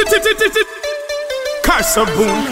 Kasaboom.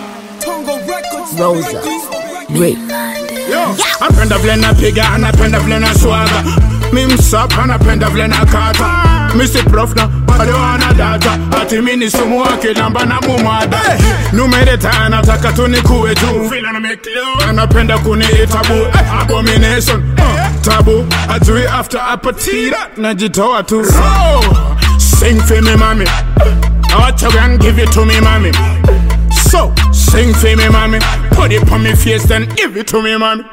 Rosa. Rick. Yo, napenda vile napiga, napenda vile na swaga. Mi msapa, napenda vile na kata. Mi si prof na bado ana data. Ati mi ni sumu wake namba na mumada. Numereta nataka tu nikuwe tu. Vile na make love, anapenda kuniita bu. Eh, Abomination, uh, tabu. Ajui after apatira, najitoa tu. So, sing for me mami. Watch your and give it to me mami. So, sing for me, mommy. Put it on me face, then give it to me, mommy.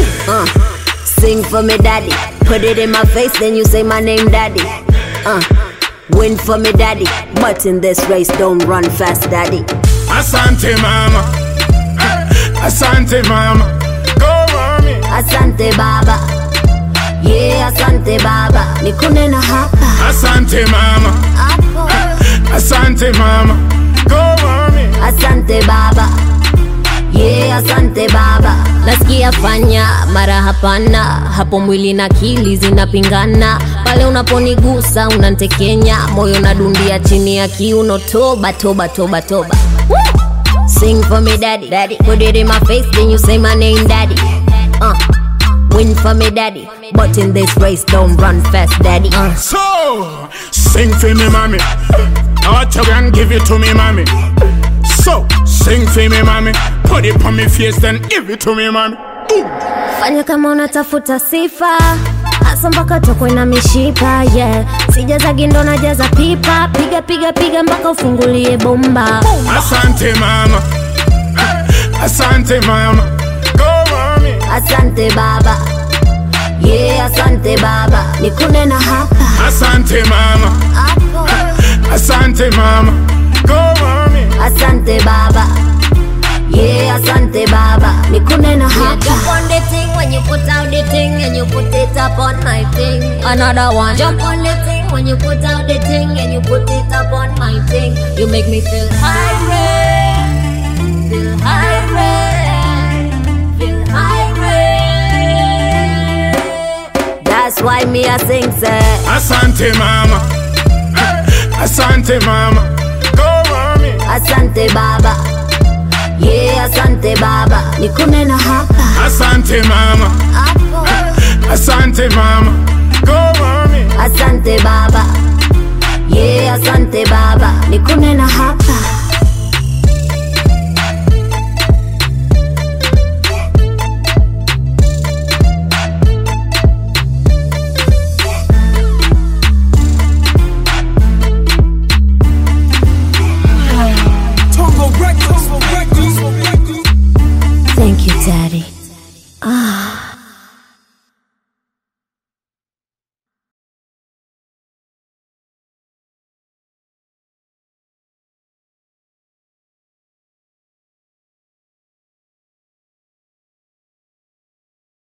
Sing for me, daddy. Put it in my face, then you say my name, daddy. Uh, win for me, daddy. But in this race, don't run fast, daddy. Asante, mama. Eh, Asante, mama. Go, mommy. Asante baba. Yeah, asante baba. Nikune na hapa. Asante, mama. Hapo. Asante, mama. Go, mommy. Asante baba. Yeah, asante baba. Nasikia fanya mara hapana, hapo mwili na akili zinapingana. Pale unaponigusa unantekenya, moyo nadundia chini ya kiuno. Toba toba toba toba. Woo! Sing for me daddy, daddy. Put it in my face, then you say my name, daddy. Uh, win for me daddy, but in this race don't run fast, daddy. Uh. So, sing for me, mommy. Watch your and give it to me, mommy. So, sing for me, mommy. Put it on me face, then give it to me, mommy. Ooh. fanya kama unatafuta sifa hasa mpaka tokwe na mishipa yeah. sijaza gindo na jaza pipa piga piga piga mpaka ufungulie bomba Asante, mama. Eh, Asante, mama. Go, mommy. asante baba yeah, asante baba nikune na hapa Asante, mama. hapo Asante, mama. Go, mommy. asante baba yeah, asante baba nikune na hapa Jump on the thing when you put out the thing and you put it up on my thing. another one Jump on the thing when you put out the thing and you put it up on my thing. You make me feel high, feel high, feel high. that's why me I sing say Asante, mama. Eh, Asante, mama. Go, mommy. asante baba yeah, asante baba nikune na hapa Asante, mama. hapo Asante, mama. Go, mommy. Asante baba, yeah, asante baba, niko